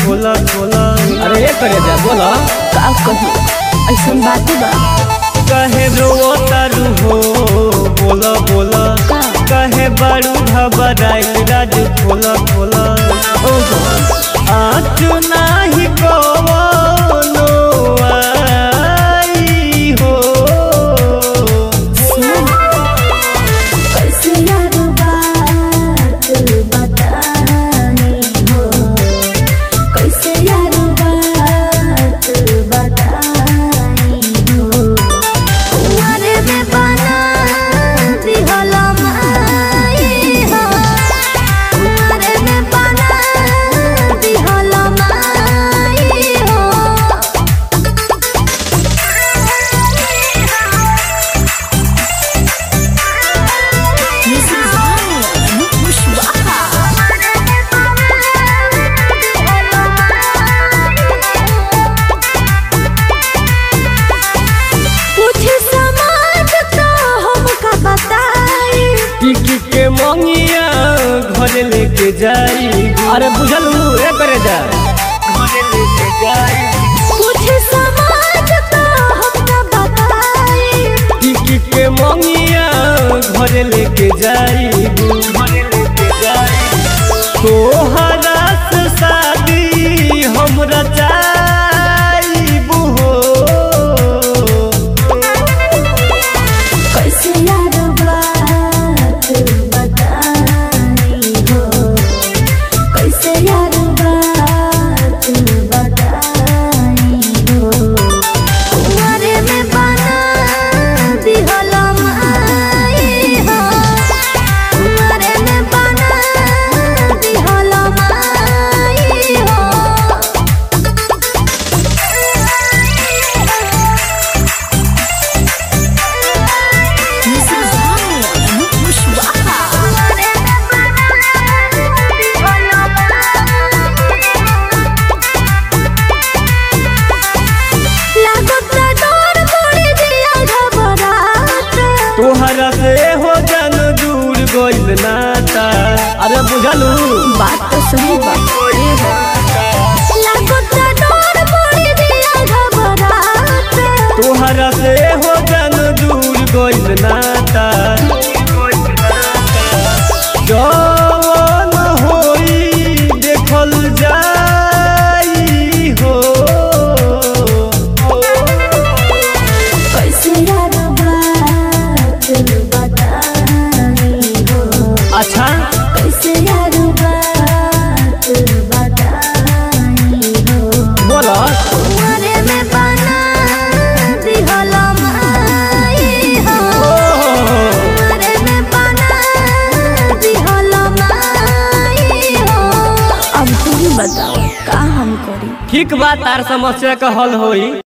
खोला खोला अरे ये करे जा बोला का कहूँ ऐसन बात बा कहे रो तारू हो बोला बोला का? कहे बारू घबराई राज खोला खोला ओहो आँच नाही कवनो आई हो सुन कैसे यार बात बतानी हो कैसे यार बात बतानी हो कुंवारे में बना दिहला माई हो कुंवारे में बना दिहला माई हो टिकी के मंगिया घर लेके जाई अरे बुझल ये करे जा घर लेके जाई टिकी के मंगिया घर लेके जाई घर लेके जाई तोहरा से शादी हमरा चाहबू हो तोहरा से हो जन दूर गइल नाता अरे बुझल बात तो सही बात तोहरा से हो जन दूर गइल नाता जवन होई देखल जाई हो कैसे यार बात बतानी हो अच्छा कैसे यार बात बतानी हो बोला कुंवारे में बना दिहला माई हो कुंवारे में बना दिहला माई हो अब तुम बताओ का हम करी ठीक बात तार समस्या का हल होई